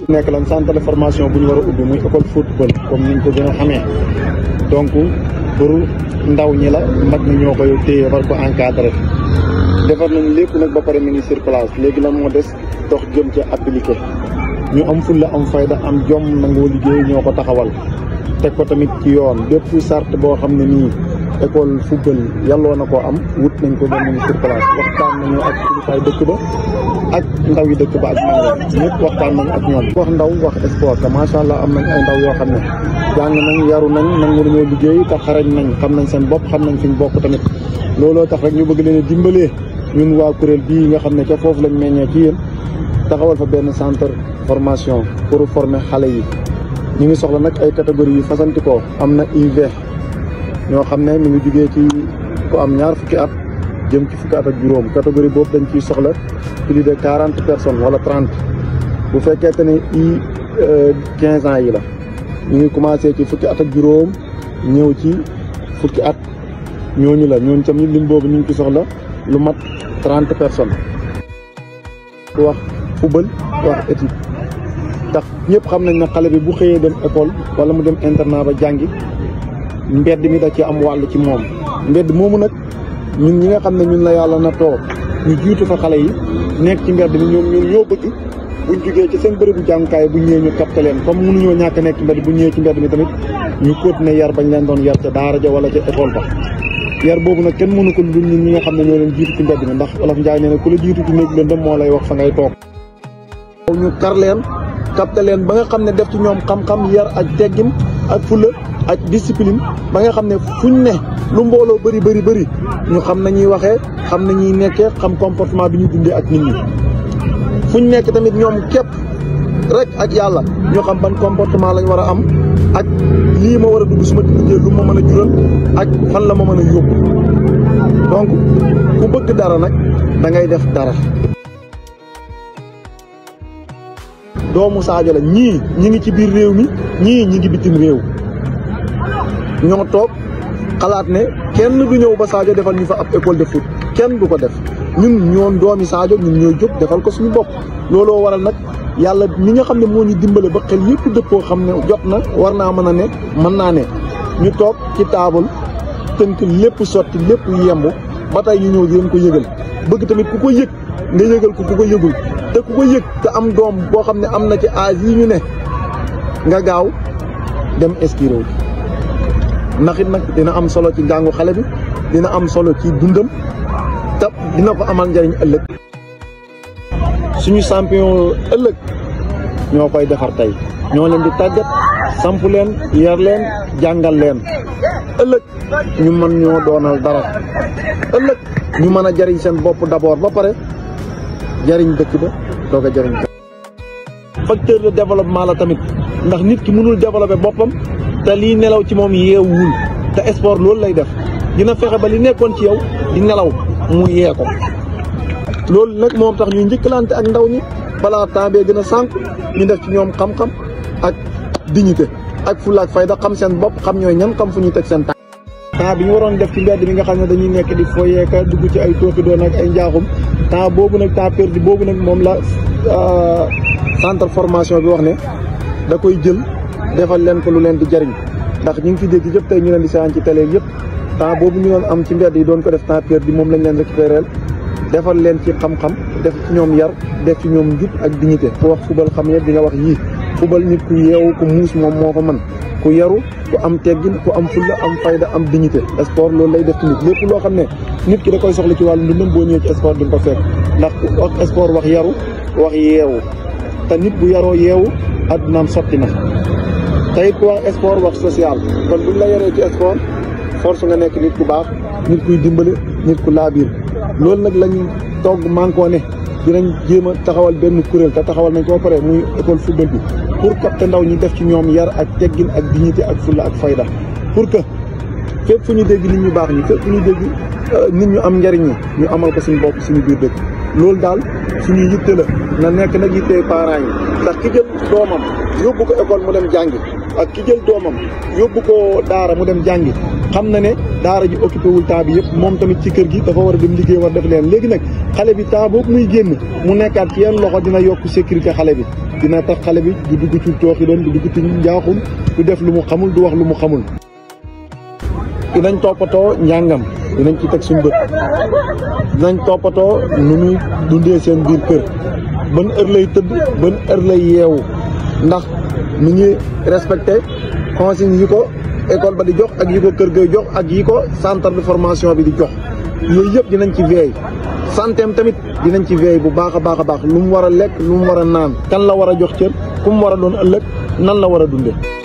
nekk lan centre de formation bu ñu war a ubbi muy école football comme niñ ko gën a xamee donc pour ndaw ñi la mag ñi ñoo koy téye war ko encadré defar nañ lépp nag ba pare mi ngi sur place léegi lan moo des dox jëm ca appliqué ñu am fulla am fayda am jom nangoo liggéey ñoo ko taxawal teg ko tamit ci yoon bépp sart boo xam ne nii école football yàlloo na koo am wut nañ ko ba mu ngi sur place waxtaan nañu ak kilifaay dëkk ba ak ndaw yi dëkk ba ak nango ñëpp waxtaan nañ ak ñoom wax ndaw wax sport te macha allah am nañ ay ndaw yoo xam ne jàng nañ yaru nañ nangu nañoo liggéey te xarañ nañ xam nañ seen bopp xam nañ fi ñu bokk tamit looloo tax rek ñu bëgg leen a dimbalee ñun waa kuréel bii nga xam ne ca foofu lañ meññee ci yéen taxawal fa benn centre formation pour former xale yi ñu ngi soxla nag ay catégories yu fasantikoo am na UV ñoo xam ne mi ngi jugee ci ku am ñaar fukki at jëm ci fukki at ak juróom catégorie boobu dañ ciy soxla plus de quarante personnes wala trente bu fekkee ne i quinze ans yi la ñu ngi commencé ci fukki at ak juróom ñëw ci fukki at ñooñu la ñooñu tamit lim boobu ñu ngi ci soxla lu mat trente personnes wax football wax étude tax ñëpp xam nañ ne xale bi bu xëyee dem école wala mu dem internat ba jàngi mbedd mi da ci am wàll ci moom mbedd moomu nag ñun ñi nga xam ne ñun la yàlla na toog ñu jiitu fa xale yi nekk ci mbedd mi ñoom ñun ñoo bëgg buñ jugee ci seen bërëbu jàngukaay bu ñëwee ñu capté leen comme mënuñoo ñàkk nekk ci mbedd bu ñëwee ci mbedd mi tamit ñu continuer yar bañ leen doon yar ca daara ja wala ca école ba yar boobu nag kenn mënu ko lu ñun ñi nga xam ne ñoo leen jiitu ci mbedd mi ndax Wolof Njaay nee na ku la jiitu ci néeg lëndëm moo lay wax fa ngay toog ñu kar leen capté leen ba nga xam ne def ci ñoom xam-xam yar ak teggin ak fulla ak discipline ba nga xam ne fuñ ne lu mbooloo bëri bëri bëri ñu xam nañuy waxee xam nañuy nekkee xam comportement bi ñu dundee ak nit ñi fuñ nekk tamit ñoom képp rek ak yàlla ñu xam ban comportement lañ war a am ak lii ma war a dugg su ma duggee lu ma mën a jural ak fan la ma mën a yóbbu donc ku bëgg dara nag da ngay def dara doomu Sadio la ñii ñi ngi ci biir réew mi ñii ñi ngi bitim réew ñoo toog xalaat ne kenn du ñëw ba Sadio defal ñu fa ab école de foot kenn du ko def ñun ñoon doomi Sadio ñun ñooy jóg defal ko suñu bopp looloo waral nag yàlla mi nga xam ne moo ñu dimbale ba xel yëpp dëppoo xam ne jot na war naa mën a ne mën naa ne ñu toog ci taabal tënk lépp sotti lépp yemb ba tey ñu ñëw di leen ko yëgal bëgg tamit ku ko yëg nga yëgal ko ku ko yëgul te ku ko yëg te am doom boo xam ne am na ci âge yi ñu ne nga gaaw dem inscrire ndax it nag dina am solo ci njàngu xale bi dina am solo ci dundam te dina ko amal njëriñ ëllëg suñu champion ëllëg ñoo koy defar tey ñoo leen di tàggat samp leen yar leen jàngal leen ëllëg ñu mën ñoo doonal dara ëllëg ñu mën a jariñ seen bopp d'abord ba pare jariñ dëkk ba doog a jariñ facteur de développement la tamit ndax nit ki mënul développer boppam te lii nelaw ci moom yeewul te sport loolu lay def dina fexe ba li nekkoon ci yow di nelaw mu yee ko loolu nag moom tax ñuy njëkkalante ak ndaw ñi balaa temps bee gën a sànq ñu def ci ñoom xam-xam ak dignité ak fulla ak fayda xam seen bopp xam ñooy ñan xam fu ñuy teg seen temps temps bi ñu waroon def ci mbedd mi nga xam ne dañuy nekk di foyeeka dugg ci ay tooki doon ak ay njaaxum temps boobu nag temps perdu boobu nag moom la centre formation bi wax ne da koy jël defal leen ko lu leen di jariñ ndax ñu ngi fi dégg yëpp tey ñu leen di seetaan ci télé yëpp temps boobu ñu doon am ci mbedd yi doon ko def temps perdu moom lañ leen récupérer defal leen ci xam-xam def ci ñoom yar def ci ñoom njub ak dignité ku wax fubal xam ne di nga wax yii fubal nit ku yeewu ku muus moom moo ko mën ku yaru ku am teggin ku am fulla am fayda am dignité sport loolu lay def ci nit lépp loo xam ne nit ki da koy soxla ci wàllu ndundam boo ñëwee ci sport di nga ko fekk ndax wax sport wax yaru wax yeewu te nit bu yaroo yeewu addunaam sotti na te it ku wax sport wax social kon buñ la yaree ci sport force nga nekk nit ku baax nit kuy dimbale nit ku laabiir loolu nag lañ togg mànkoo ne dinañ jéem a taxawal benn kuréel te taxawal nañ ko ba pare muy école football bi pour capter ndaw ñi def ci ñoom yar ak teggin ak dignité ak fulla ak fayda pour que fépp fu ñu dégg nit ñu baax ñi fépp fu ñu dégg nit ñu am njariñ ñi ñu amal ko suñu bopp suñu biir dëkk loolu daal suñu yitte la na nekk nag yittee parents yi ndax ki jël doomam yóbbu ko école mu dem jàngi ak ki jël doomam yóbbu ko daara mu dem jàngi xam na ne daara ji occupé wul temps bi yëpp moom tamit ci kër gi dafa war a dem liggéey war def leen léegi nag xale bi temps boobu muy génn mu nekkaat ci yenn loxo dina yokk sécurité xale bi dina tax xale bi du dugg ci tooxi doon du dugg ci njaaxum du def lu mu xamul du wax lu mu xamul dinañ toppatoo njàngam dinañ ci teg suñ bët dinañ toppatoo nu muy dundee seen biir kër ban heure lay tëdd ban heure lay yeewu ndax mi ngi respecté consignes yi ko école ba di jox ak yi ko kër gay jox ak yi ko centre de formation bi di jox yooyu yëpp dinañ ci veey santeem tamit dinañ ci veey bu baax a baax a baax lu mu war a lekk lu mu war a naan kan la war a jox cër ku mu war a doon ëllëg nan la war a dundee